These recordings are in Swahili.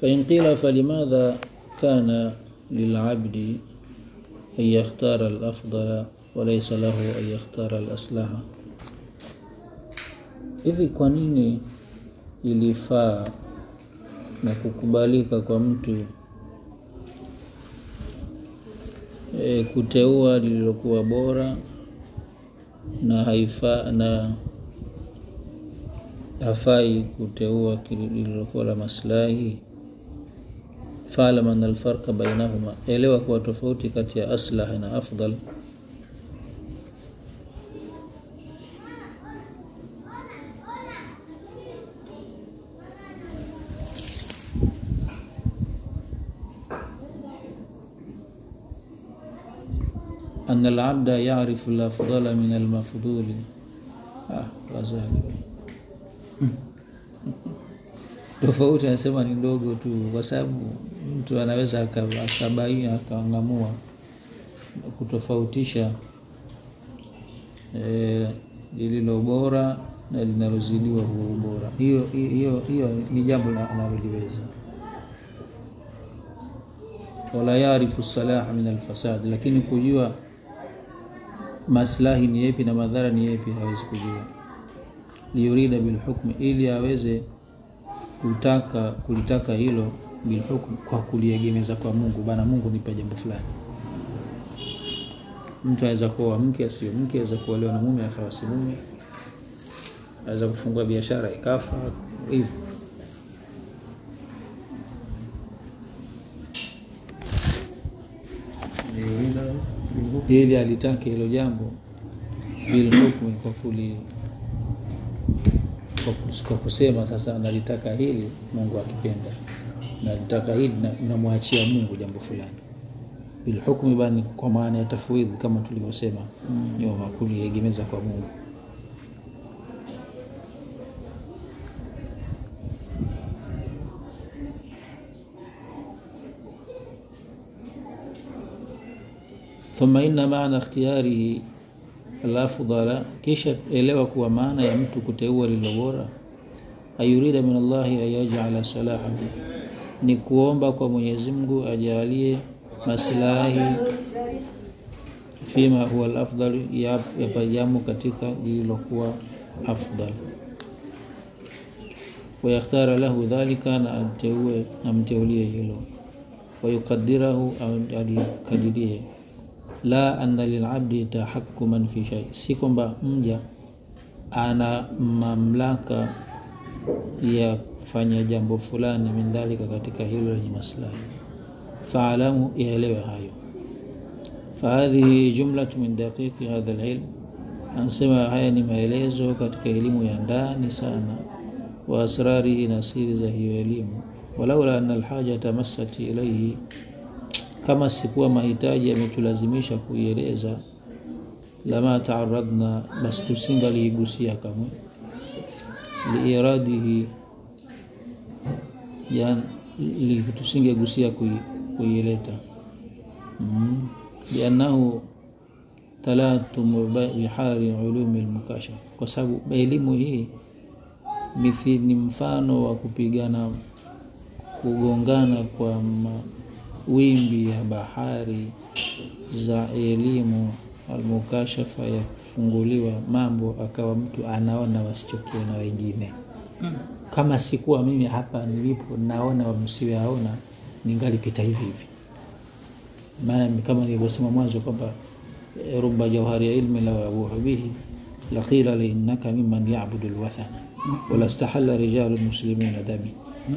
فإن قيل فلماذا كان للعبد أن يختار الأفضل وليس له أن يختار الأصلح hivi kwa nini ilifaa na kukubalika kwa mtu e, kuteua lililokuwa bora na haifa na hafai kuteua lililokuwa la maslahi faalam ana alfarqa bainahuma elewa kuwa tofauti kati ya aslah na afdal أن العبد يعرف الأفضل من المفضول ah, wazali tofauti anasema ni ndogo tu kwa sababu mtu anaweza akabaia akaangamua kutofautisha e, lililo bora na linalozidiwa huo ubora hiyo hiyo hiyo ni jambo analoliweza wala yarifu salaha min alfasad lakini kujua maslahi ni yepi na madhara ni yepi hawezi kujua liyurida bilhukmi ili aweze kutaka kulitaka hilo bilhukm kwa kuliegemeza kwa Mungu bana Mungu nipe jambo fulani mtu aweza kuoa mke asio mke aweza kuolewa na mume akawa si mume aweza kufungua biashara ikafa hivyo ili alitake hilo jambo bilhukmi kwa kuli kwa kusema sasa nalitaka hili Mungu akipenda nalitaka hili namwachia Mungu jambo fulani bilhukmi bani kwa maana ya tafwidhi kama tulivyosema mm. nyuma kuliegemeza kwa Mungu ثم إن معنى اختياره الأفضل kisha elewa kuwa maana ya mtu kuteua lilo bora ayurida min Allahi ayajala salahahu ni kuomba kwa Mwenyezi Mungu ajalie maslahi fima huwa al-afdal yapajamo katika lililokuwa afdal wayakhtara lahu dhalika na amteue amteulie hilo wayukadirahu alikadirie la anna lilabdi tahakkuman fi shay, si kwamba mja ana mamlaka ya kufanya jambo fulani min dhalika, katika hilo lenye maslahi. Faalamu, yaelewe hayo. Fahadhihi jumlatu min daqiqi hadha alilm, anasema haya ni maelezo katika elimu ya ndani sana, wa asrarihi, na siri za hiyo elimu. Walaula anna alhaja tamassat ilayhi kama sikuwa mahitaji yametulazimisha kuieleza, lama taaradna, basi tusingaliigusia kamwe, liiradihi, li tusingegusia kuieleta, mm. liannahu talatumu bihari ulumi lmukashaf, kwa sababu elimu hii mithi ni mfano wa kupigana kugongana kwa ma, wimbi ya bahari za elimu almukashafa ya kufunguliwa mambo akawa mtu anaona wasichokiona wengine mm. kama sikuwa mimi hapa nilipo naona msiyoyaona ningalipita hivi hivi maana kama nilivyosema mwanzo kwamba ruba jauhari ya ilmi law abuhu bihi laqila linnaka mimman yabudu lwathana walastahala rijalu muslimuna dami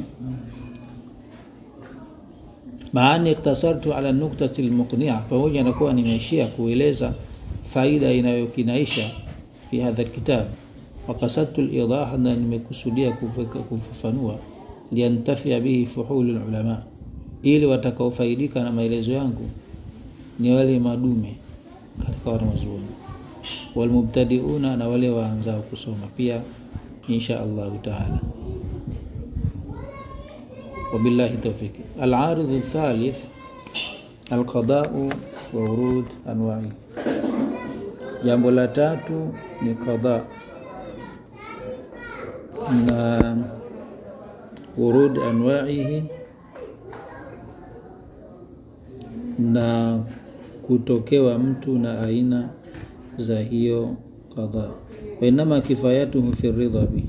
maani iktasartu ala nuktati lmuqnia, pamoja na kuwa nimeishia kueleza faida inayokinaisha fi hadha lkitab, wakasadtu lidaha, na nimekusudia kufafanua, liantafia bihi fuhulu lulama, ili watakaofaidika na maelezo yangu ni wale madume katika wanazuoni, walmubtadiuna, na wale waanzao kusoma pia, insha allahu taala. وبالله التوفيق العارض الثالث القضاء وورود أنواعه jambo la tatu ni qadha na urud anwaihi na kutokewa mtu na aina za hiyo qadha wainama kifayatuhu fi ridhabi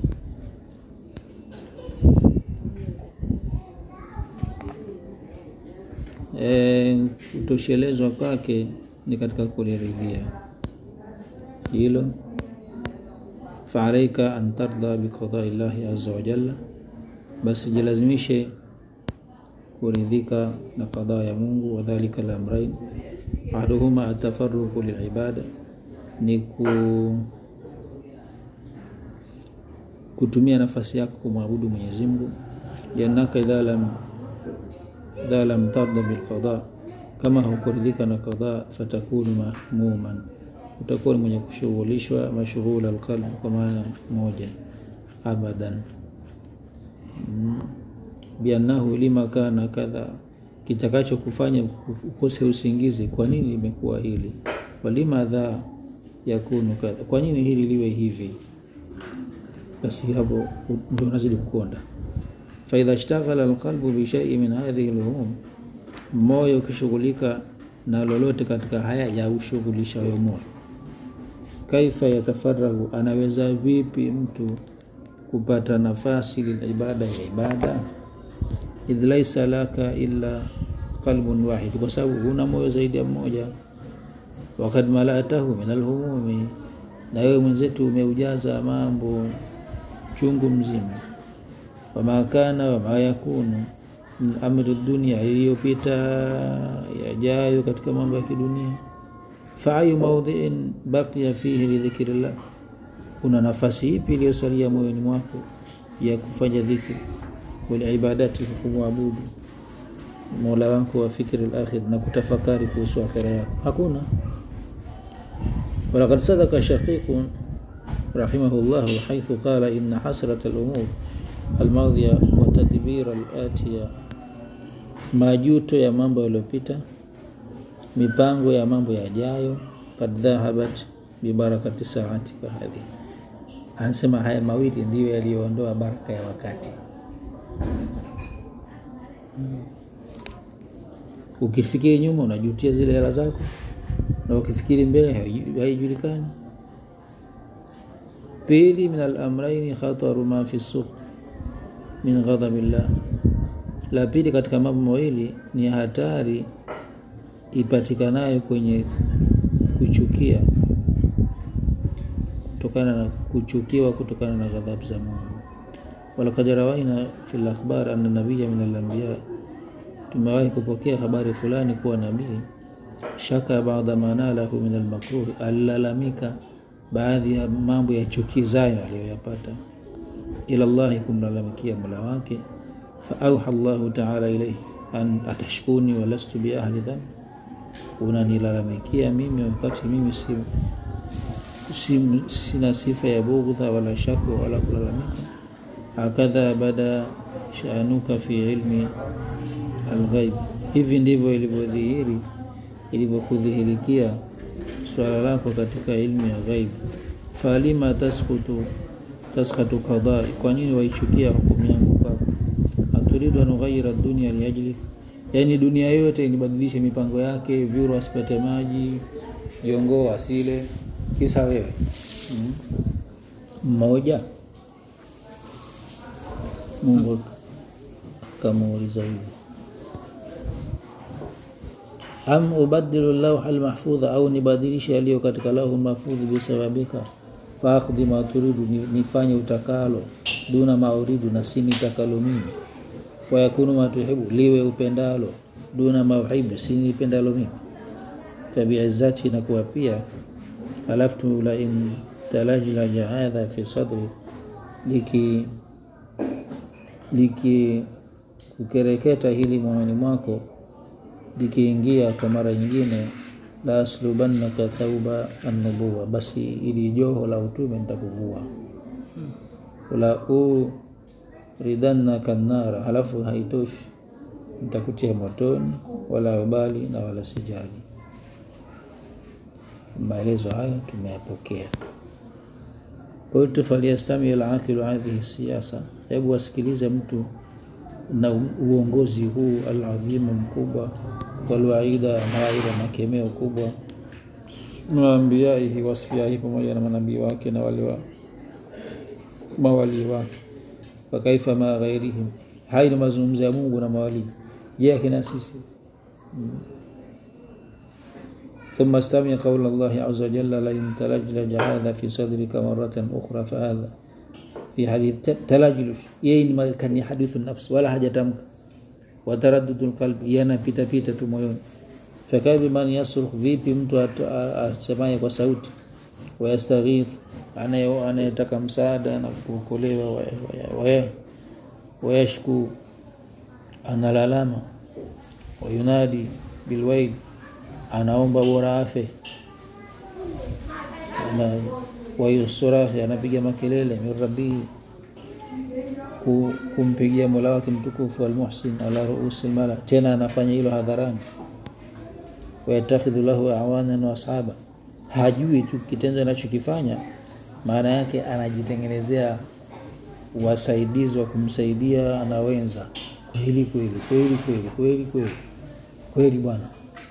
e, kutoshelezwa kwake ni katika kuliridhia hilo faalaika an tardha biqadai llahi aza wajalla basi jilazimishe kuridhika na qadha ya mungu wadhalika lamrain ahaduhuma atafaruku lilibada ni ku kutumia nafasi yako kumwabudu mwenyezi mungu liannaka idha lam idha lam tarda bilqada kama hukuridhika na qadha fatakunu mahmuman utakuwa ni mwenye kushughulishwa mashughula alqalbi kwa maana moja abadan mm. biannahu lima kana kadha kitakacho kufanya ukose usingizi kwa nini imekuwa hili walima dha yakunu kadha kwa nini hili liwe hivi basi hapo ndio unazidi kukonda faidha shtaghala alqalbu bishai min hadhihi lhumum moyo ukishughulika na lolote katika haya ya ushughulishayo moyo kaifa yatafaragu anaweza vipi mtu kupata nafasi lilibada ya ibada idh laisa laka illa qalbun wahid kwa sababu huna moyo zaidi ya mmoja wakad malatahu min alhumumi na wewe mwenzetu umeujaza mambo chungu mzima wama kana wama yakunu min amri dunia iliyopita yajayo katika mambo ya kidunia faayu maudhiin baqiya fihi lidhikrillah una nafasi ipi iliyosalia moyoni mwako ya kufanya dhikri walibadati kumwabudu mola wako wa fikri lakhir na kutafakari kuhusu akhira yako hakuna walaqad sadaka shaqiqun rahimahullah haithu qala inna hasrat alumur almadhiya wa tadbir alatiya majuto ya mambo yaliyopita mipango ya mambo yajayo kad dhahabat bibarakati saati kahadhi anasema haya mawili ndiyo yaliyoondoa baraka ya wakati ukifikiri nyuma unajutia zile hela zako na ukifikiri mbele haijulikani pili min alamraini khataru ma fi suq min ghadabillah la pili katika mambo mawili ni hatari ipatikanayo kwenye kuchukia kutokana na kuchukiwa kutokana na ghadhabu za Mungu. Walakad rawaina fil akhbar anna nabiyya min al-anbiya, tumewahi kupokea habari fulani kuwa nabii shaka baadha manalahu min al-makruh, alilalamika baadhi ya mambo ya chukizayo aliyoyapata ila Allahi, kumlalamikia mola wake. Fa auha Allahu taala ilayhi an atashkuni wa lastu bi ahli dhanbi unanilalamikia mimi wakati mimi si, si, sina sifa ya bughdha wala shakwa wala kulalamika hakadha bada shanuka fi ilmi alghaib hivi ndivyo ilivyodhihiri ilivyokudhihirikia swala lako katika ilmu ya ghaib falima taskutu taskatu qadai kwa nini waichukia hukumu yangu kwako aturidu an ughayira dunia liajlik yaani dunia yote inibadilishe mipango yake vyuro asipate maji jongoo asile kisa wewe mmoja mm. mungu akamuuliza hivyo am ubadilu lauha almahfudha au nibadilishe yaliyo katika lauhu mahfudhi bisababika faakdi ma turidu nifanye utakalo duna mauridu na si nitakalo mimi wayakunu matuhibu liwe upendalo duna mauhibu si nipendalo mimi fabiizzati na kuwa pia alaftu la in talajlaja hadha fi sadri liki liki kukereketa hili moyoni mwako likiingia kwa mara nyingine la aslubannaka thauba annubuwa basi ili joho la utume nitakuvua la uridannaka nnara halafu haitoshi nitakutia motoni wala ubali na wala sijali maelezo haya tumeyapokea qultu falyastami alaqilu hadhihi siyasa hebu wasikilize mtu na uongozi huu aladhimu mkubwa walwaida mawaida makemeo kubwa maambiyaihi wasfiaihi pamoja na manabii wake na wale wa mawalii wake fakaifa ma ghairihim hai ni mazungumzo ya mungu na mawalii je akina sisi ثم استمع قول الله عز وجل لئن تلجلج هذا في صدرك مرة أخرى فهذا في حديث تلجلج يين ما كان حديث النفس ولا حاجة تمك وتردد القلب ينا بيتا بيتا تمويون فكيف من يصرخ vipi mtu asemaye kwa sauti wayastaghith anayetaka msaada na kuokolewa wayashku analalama wayunadi bilwail anaomba bora afe wayusurahi anapiga makelele min rabbihi kumpigia mola wake mtukufu almuhsin ala ruusi lmala tena anafanya hilo hadharani wayatakhidhu lahu awanan wa ashaba hajui tu kitendo anachokifanya maana yake anajitengenezea wasaidizi wa kumsaidia anawenza kweli kweli kweli kweli kweli kweli kweli bwana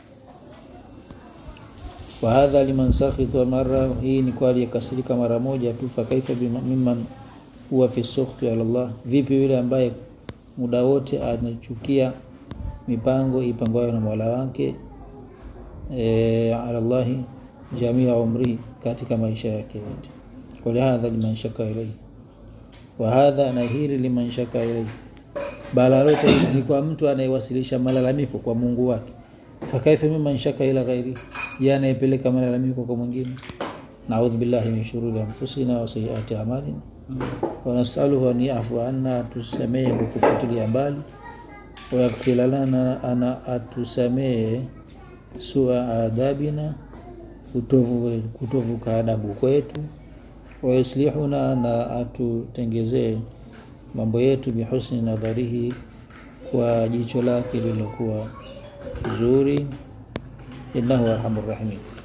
wahadha liman sakhita mara hii ni kwa aliyekasirika mara moja tu fakaifa mimman huwa fi sukhti ala Allah vipi yule ambaye muda wote anachukia mipango ipangwayo na Mola wake e, ala Allah jamia umri katika maisha yake yote walihadha liman shaka ilayhi wa hadha na hili liman shaka ilayhi bala lote ni kwa mtu anayewasilisha malalamiko kwa Mungu wake fakaifa mimman shaka ila ghairi ya anayepeleka malalamiko kwa mwingine naudhu billahi min shururi anfusina wa sayyiati a'malina wa nas'aluhu an yafu anna tusamehe kwa kufutilia mbali wa yaghfir lana ana atusamehe sua adabina kutovu kutovuka adabu kwetu wa yuslihuna na atutengezee mambo yetu bihusni nadharihi kwa jicho lake lililokuwa zuri innahu arhamur rahimin